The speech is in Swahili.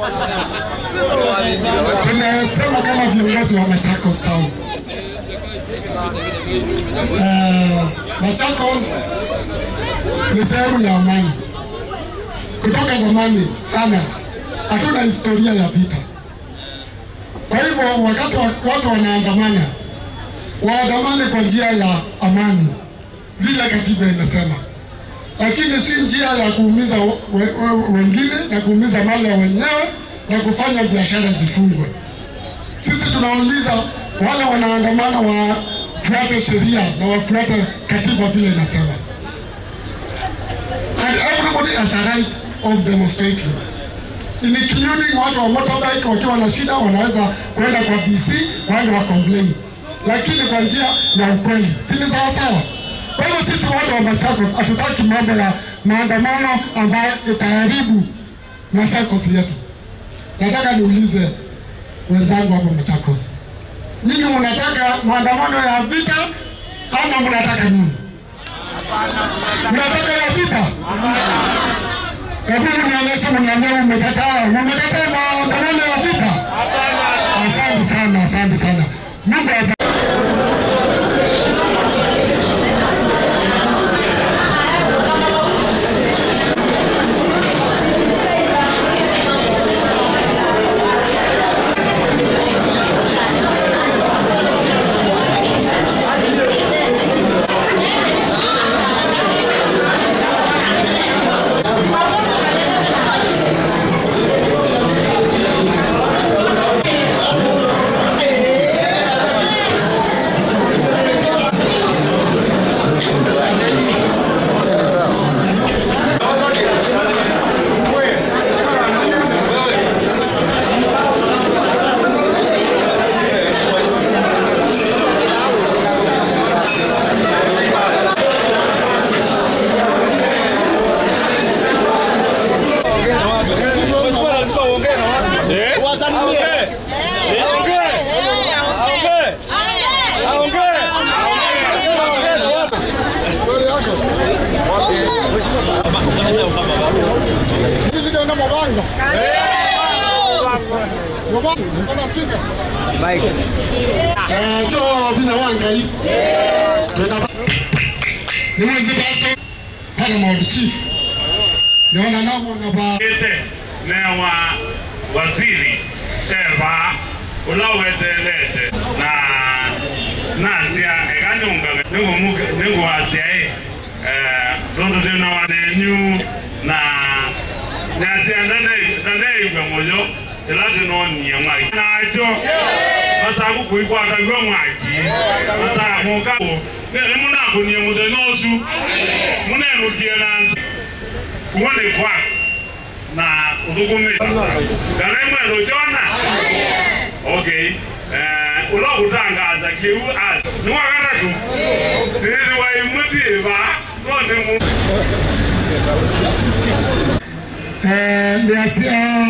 Tumesema kama viongozi wa Machakos Town. Eh, Machakos ni sehemu ya amani. Kutoka zamani sana hatuna historia ya vita. Kwa hivyo wakati wa- watu wanaandamana, waandamane kwa njia ya amani vile katiba inasema, lakini si njia ya kuumiza we, we, wengine na kuumiza mali ya wenyewe na kufanya biashara zifungwe. Sisi tunauliza wale wanaandamana wafuate sheria na wafuate katiba vile inasema. And everybody has a right of demonstrating including watu wa motorbike wakiwa na shida wanaweza kwenda kwa DC waende wa complain, lakini kwa njia ya ukweli, si ni sawa sawa? Kwa hivyo sisi watu wa Machakos hatutaki mambo ya maandamano ambayo itaharibu Machakos yetu. Nataka niulize wenzangu hapa Machakos, nyinyi mnataka maandamano ya vita ama mnataka nini? Mnataka ya vita? Hebu mnionyeshe, mniambie mmekataa, mmekataa maandamano ya vita? Asante sana, asante sana. Mungu awabariki. Hivi ndio ndio mabango. Mabango, kuna speaker. Eh, njoo bila wangai. Tuna ni mwezi basi. Hana maudi chief. Naona namo na ba ete newa waziri eva ulawetelete na nasia ekanyunga ninguwasia londo tena wanenyu na nasia nandeigwe moyo ilatinonie mwaki nacho masaku kuikwatagwe mwaki masamuka nimunakunie muthenya ucu munenukie nansi kuone kwako na uthukumire kana imwe jona okay eh ulo kutangaza kiu as ni wakata tu ni wa imuti ba ronde mu eh niasia